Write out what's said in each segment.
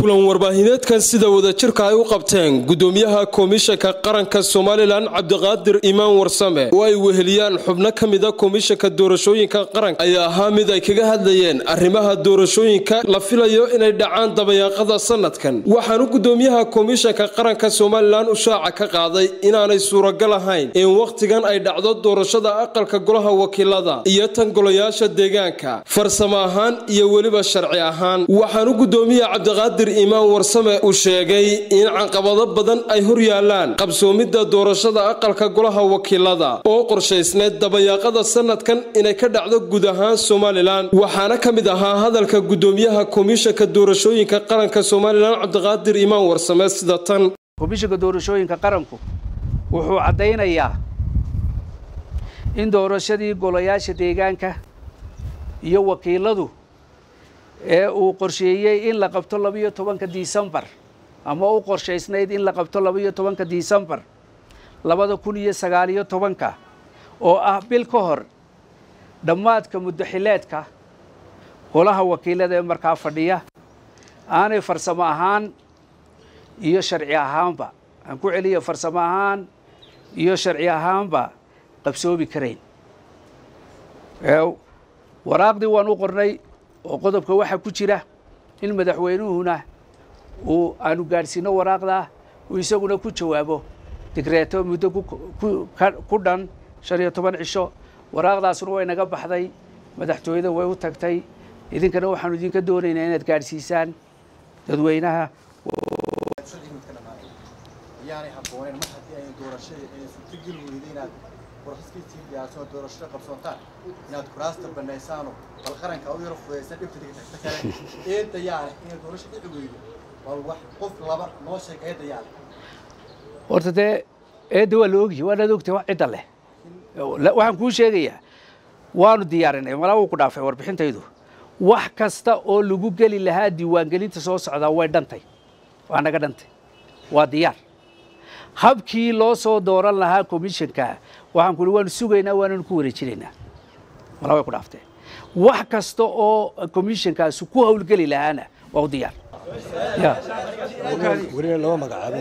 kulan warbaahineedkan sida wadajirka ay u qabteen gudoomiyaha komishanka qaranka somalilan cabdiqaadir imaan warsame oo ay weheliyaan xubno ka mida komishanka doorashooyinka qaranka ayaa ahaa mid ay kaga hadlayeen arrimaha doorashooyinka la filayo inay dhacaan dabayaaqada sanadkan waxaanu gudoomiyaha komishanka qaranka somalilan u shaaca ka qaaday inaanay suuragal ahayn in wakhtigan ay dhacdo doorashada aqalka golaha wakiilada iyo tan golayaasha deegaanka farsamo ahaan iyo weliba sharci ahaan waxaanu gudoomiya cabdiqaadir imaan warsame uu sheegay in caqabado badan ay hor yaalaan qabsoomidda doorashada aqalka golaha wakiilada oo qorshaysneyd dabayaaqada sanadkan inay ka dhacdo guud ahaan somalilan waxaana ka mid ahaa hadalka gudoomiyaha komishanka doorashooyinka qaranka somalilan cabdiqaadir imaan warsame sida tan komishanka doorashooyinka qaranku wuxuu caddaynayaa in doorashadii golayaasha deegaanka iyo wakiiladu ee uu qorsheeyey in la qabto labiyo tobanka disembar ama u qorshaysnayd in la qabto labiyo tobanka disembar labada kun iyo sagaaliyo tobanka oo ah bil ka hor dhammaadka muddaxileedka golaha wakiilada ee markaa fadhiya aanay farsamo ahaan iyo sharci ahaanba aan ku celiya farsamo ahaan iyo sharci ahaanba qabsoomi karayn waraaqdii waan u qornay oo qodobka waxaa ku jira in madaxweynuhuna uu aanu gaadhsiino waraaqdaa uu isaguna ku jawaabo digreeto muddo ku dhan shan iyo toban cisho waraaqdaasuna way naga baxday madaxtooyada way u tagtay idinkana waxaanu idinka doonaynaa inaad gaadhsiisaan dadweynaha ayaanay habbooneyn mar haddii ay doorashadii ay suurtageli weyday inaad warxaskiisii diyaarsan doorashada qabsoontaan inaad kuraasta banaysaano bal qaranka u yaro fudaysan dhibta digtagta kale eedda yaale inay doorasha dhici weydo bal wax qof laba noo sheeg eedda yaale horta dee eedda waa la ogyahay waanaad ogtahay wax cidda leh waxaan kuu sheegayaa waanu diyaarinay malaa wuu ku dhaafay warbixintaydu wax kasta oo lagu geli lahaa diiwaangelinta soo socdaa way dhantay waa naga dhantay waa diyaar habkii loo soo dooran lahaa komishanka waxaan kuhi waanu sugaynaa waananu ku wareejinaynaa malaa way ku dhaaftee wax kasta oo komishankaasi ku hawlgeli lahaana waa u diyaar welina lama magacaabin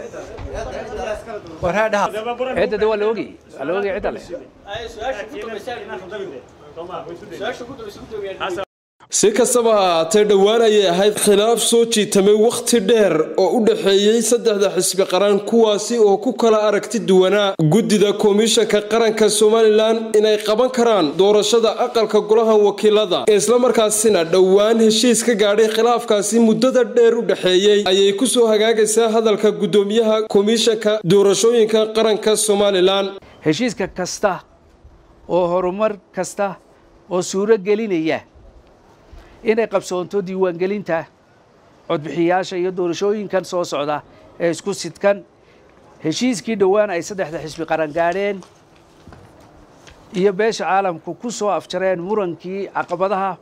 cidda de waa la ogayay waa la ogayay cidda leh si kastaba ha ahaatee dhowaan ayay ahayd khilaaf soo jiitamay wakhti dheer oo u dhexeeyey saddexda xisbi qaran kuwaasi oo ku kala aragti duwanaa guddida komishanka qaranka somalilan inay qaban karaan doorashada aqalka golaha wakiilada islamarkaasina dhowaan heshiis ka gaadhay khilaafkaasi muddada dheer u dhexeeyey ayay ku soo hagaagaysaa hadalka guddoomiyaha komishanka doorashooyinka qaranka somalilan heshiiska kasta oo horumar kasta oo suuro gelinaya inay qabsoonto diiwaangelinta codbixiyaasha iyo doorashooyinkan soo socda ee isku sidkan heshiiskii dhowaan ay saddexda xisbi qaran gaadheen iyo beesha caalamku ku soo afjareen murankii caqabadaha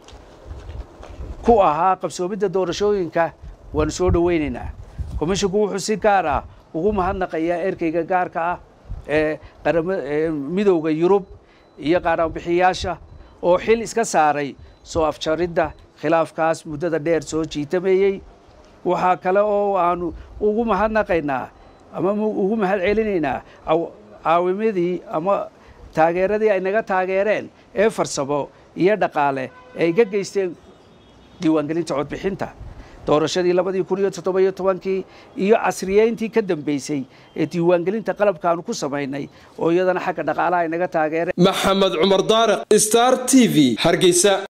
ku ahaa qabsoomidda doorashooyinka waanu soo dhowaynaynaa komishinku wuxuu si gaar ah ugu mahadnaqayaa erkeyga gaarka ah ee midowda yurub iyo qaaraanbixiyaasha oo xil iska saaray soo afjaridda khilaafkaas muddada dheer soo jiitameeyey waxaa kale oo aanu ugu mahadnaqaynaa ama ugu mahad celinaynaa caawimadii ama taageeradii ay naga taageereen ee farsamo iyo dhaqaale ay ka geysteen diiwaangelinta codbixinta doorashadii labadii kun iyo toddobiyo tobankii iyo casriyeyntii ka dambeysay ee diiwaangelinta qalabkaanu ku samaynay oo iyadana xagga dhaqaalaha ay naga taageereen maxamed cumar daariq star t v hargeysa